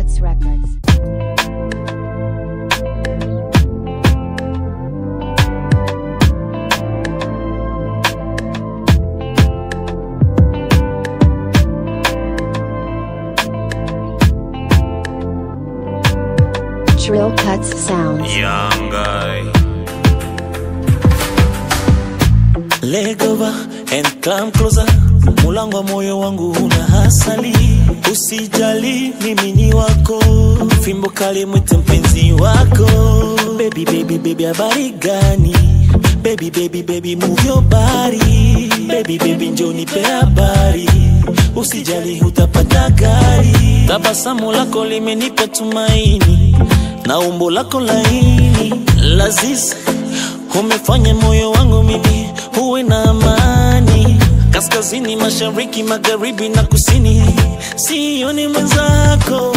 Cuts Records. Trill Cuts Sounds. Young guy. Leg over and climb closer. Mulango wa moyo wangu una hasali, usijali mimi ni wako, fimbo kali mwite mpenzi wako. Baby baby baby, habari gani? Baby baby baby, move your body. Baby baby, njoo nipe habari, usijali utapata gari. Tabasamu lako limenipa tumaini na umbo lako laini lazis umefanya moyo wangu mimi uwe na amani kaskazini mashariki magharibi na kusini sioni mwenzako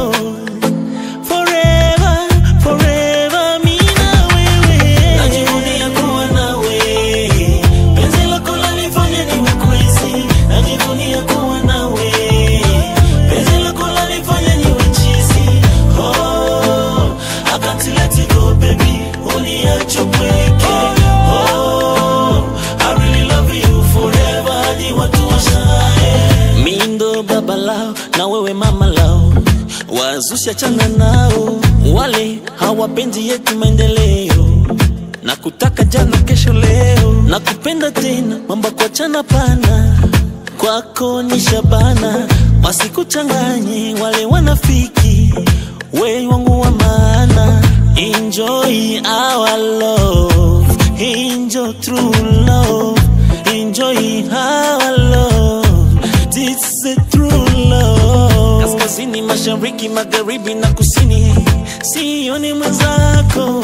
forever forever mi na wewe najivunia kuwa nawe penzi lako lanifanya niwe crazy najivunia kuwa nawe penzi lako lanifanya niwe cheesy oh I can't let it go baby uniache pweke oh I really love you forever hadi watu washae mi ndo baba lao na wewe mama lao wazusha chana nao wale hawapendi yetu maendeleo na kutaka jana kesho leo na kupenda tena mambo kuachana pana kwako ni shabana wasikuchanganye wale wanafiki we wangu wa maana enjoy our love enjoy true love enjoy our love this is a true love kaskazini mashariki magharibi na kusini sioni mwenzako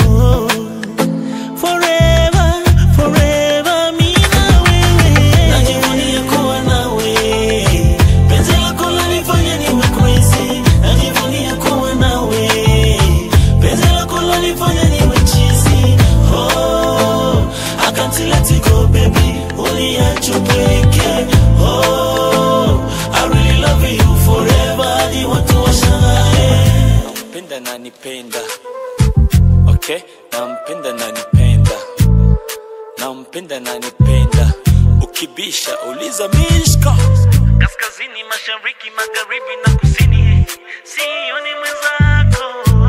forever forever mi na wewe najivunia kuwa nawe penzi lako lanifanya niwe crazy najivunia kuwa nawe penzi lako lanifanya niwe cheesy oh I can't let it go baby uniache pweke oh I really love you forever hadi watu washangae nampenda na nipenda okay nampenda na nipenda nampenda na nipenda ukibisha uliza mishka kaskazini mashariki magharibi na kusini sioni mwenzako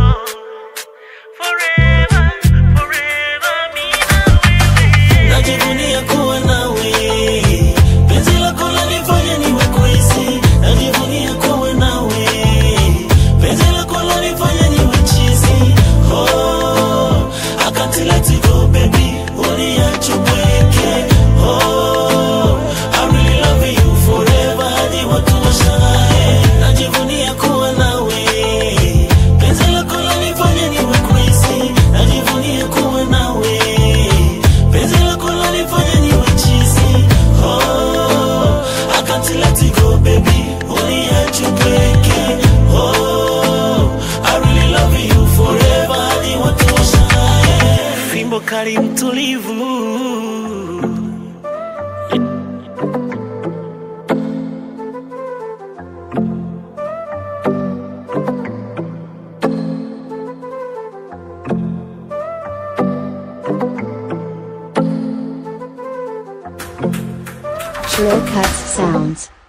forever forever mi na wewe najivunia kuwa nawe penzi lako lanifanya niwe crazy najivunia kuwa nawe penzi lako lanifanya niwe cheesy oh I can't let it go baby uniache pweke oh I really love you forever hadi watu washangae najivunia kuwa nawe penzi lako lanifanya niwe crazy najivunia kuwa nawe penzi lako lanifanya niwe cheesy oh I can't let it go baby uniache pweke oh I really love you forever hadi watu washangae fimbo kali mtulivu Trill Cuts Sounds.